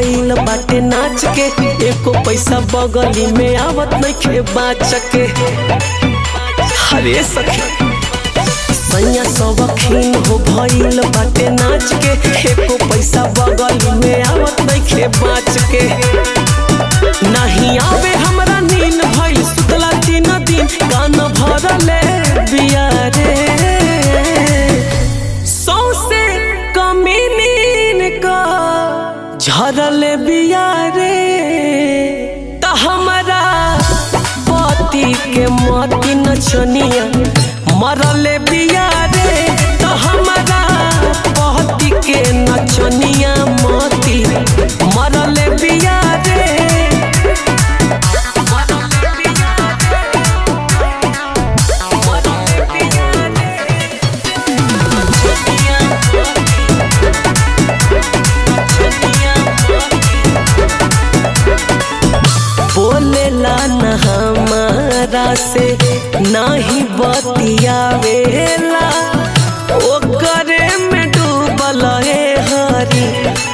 भइल बाटे नाच के एको पैसा बगली में आवत नइखे बाच के हरे सखी सैया सबखीन हो भइल बाटे नाच के एको पैसा बगली में आवत नइखे बाच के नहीं आवे हमरा नींद भइल सुतला तीन दिन कान भरले बिया रे सौसे कमी नींद का झरल बिया रे त हमरा पति के मती नचनिया मरल बिया रे त हमरा पति के नचनिया मती मरल बिया रे बोलेला न हमारा से नाही बतियावेला ओकरे में डूबल है हरी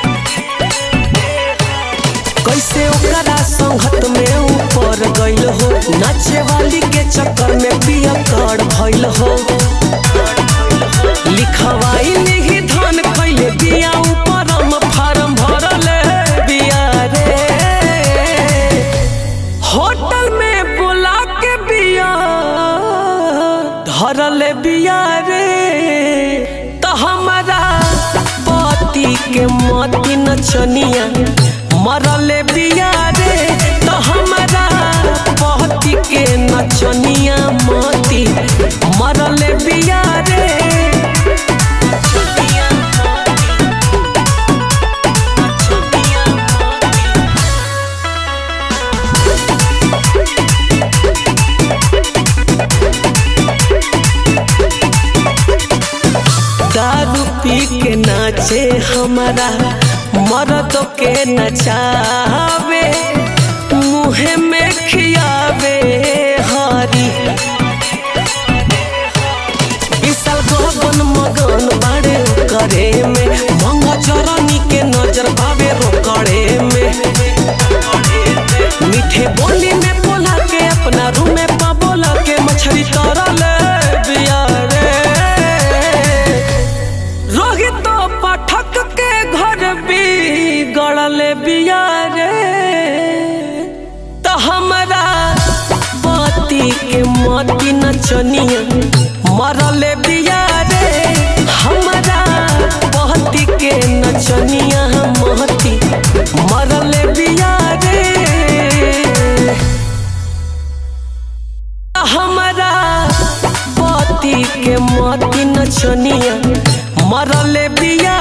कैसे ओकरा संगत में ऊपर गइल हो नाचे वाली के चक्कर में पिया कर भइल हो लिखवाई नहीं धन कैले बिया ऊपर हम फार्म भरल बिया रे होटल में बुला के बिया धरल बिया रे तो हमारा पति के मती नचनिया मरल बिया रे तो हमारा पति के नचनिया मती मरल बिया रे दारू पी के नाचे हमारा मर्द के नचावे मुँह में खियावे हरी विशाल गगन मगन बाड़े करे में मंगा चरनी के नजर पावे रोकड़े में मीठे बोली में बोला के अपना रूम में पा बोला के मछली तरल बिया रे रोहित पाठक के घर भी गड़ल बिया रे तो हमरा पति के मती नचनिया मरल बिया रे हमरा पति के नचनिया महती मरल बिया रे हमरा पति के मती नचनिया मरल बिया